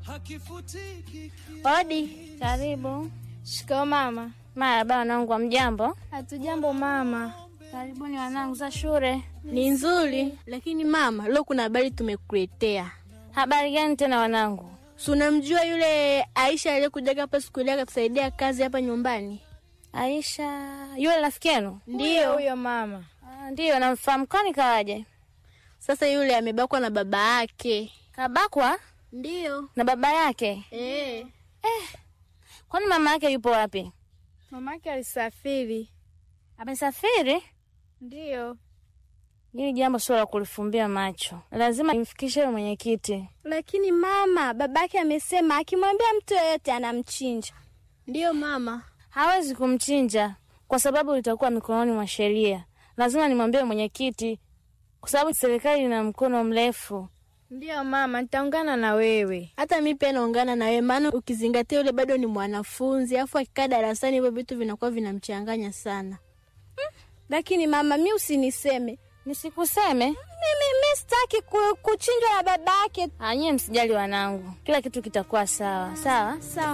Odi, Karibu. shikao mama. Marahaba wanangu, wa mjambo? Hatujambo mama. Karibuni wanangu za shule. Ni nzuri, lakini mama, leo kuna habari tumekuletea. Habari gani tena wanangu? Si unamjua yule Aisha aliyekujaga hapa siku ile akatusaidia kazi hapa nyumbani? Aisha, yule rafiki yenu? Huyo huyo mama. Ah, Ndiyo, namfahamu. Kwani kawaje? Sasa yule amebakwa na baba yake. Kabakwa Ndiyo. na baba yake? Eh. Kwani mama yake yupo wapi? Mamake alisafiri. Amesafiri? Ndiyo. Hili jambo sio la kulifumbia macho, lazima nimfikishe yule mwenyekiti. Lakini mama, babake amesema akimwambia mtu yeyote anamchinja. Ndiyo mama. Hawezi kumchinja kwa sababu litakuwa mikononi mwa sheria. Lazima nimwambie mwenyekiti, kwa sababu serikali ina mkono mrefu. Ndiyo mama, nitaungana na wewe. Hata mi pia naungana na wewe, maana ukizingatia yule bado ni mwanafunzi, afu akikaa darasani hivyo vitu vinakuwa vinamchanganya sana. Lakini mama, mi usiniseme Nisikuseme mimi, mi sitaki ku, kuchinjwa na babake. anyie, msijali wanangu, kila kitu kitakuwa sawa sawa. Sawa